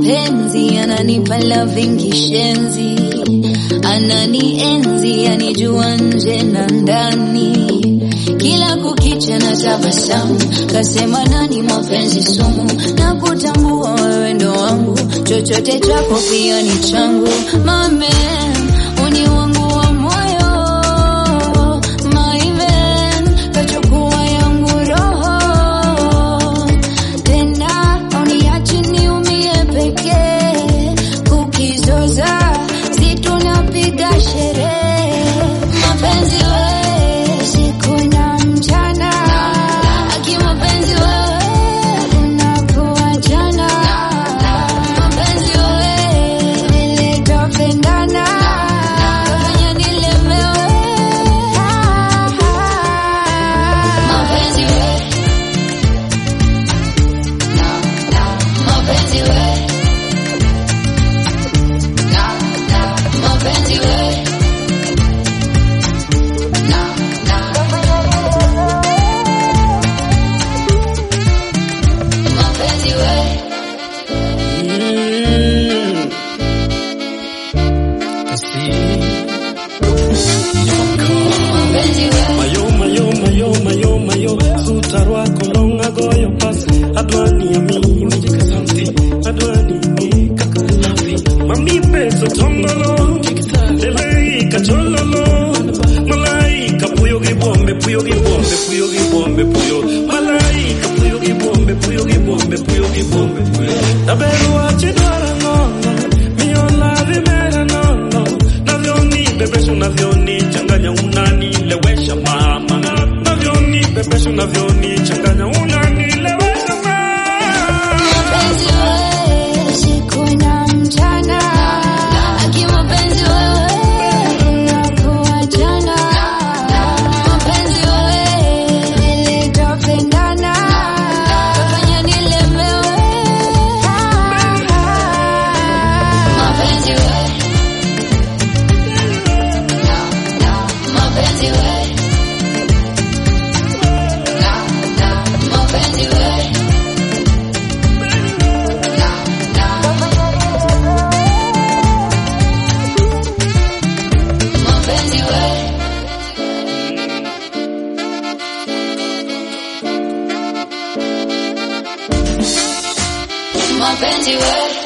mapenzi ananipa loving kishenzi, ananienzi anijua nje na ndani, kila kukicha na tabasamu, kasema nani mapenzi sumu, na kutambua wewe ndo wangu, chochote chako pia ni changu, mame uni wangu wa moyo, my man, kachukua yangu roho tena uniache niumie pekee, kukizoza si tunapiga sherehe, mapenzi we siku na mchana, aki mapenzi wewe unapoachana, mapenzi we vile tupendana, kafanya nilemewe, mapenzi we mapenzi we mapenzi we mapenzi we mapenzi we Mayo, mayo, mayo, mayo, mayo Suta rwako longa goyo pas Adwani ya mimi Santi Adwani ni kakalafi Mami peso tongolo Leleika chololo Malaika puyo gibombe Puyo gibombe Puyo gibombe Puyo Malaika puyo gibombe Puyo gibombe Puyo gibombe Puyo Taberu achidara ngono Mio lavi mera nono Navyoni bebesho navyoni changanya unanilewesha mama Navyoni bebesho navyoni changanya unanilewesha mama mapenzi we siku na mchana, aki mapenzi wewe unapoachana, mapenzi wewe vile tupendana, kafanya nilemewe, mapenzi we mapenzi we mapenzi we mapenzi we mapenzi we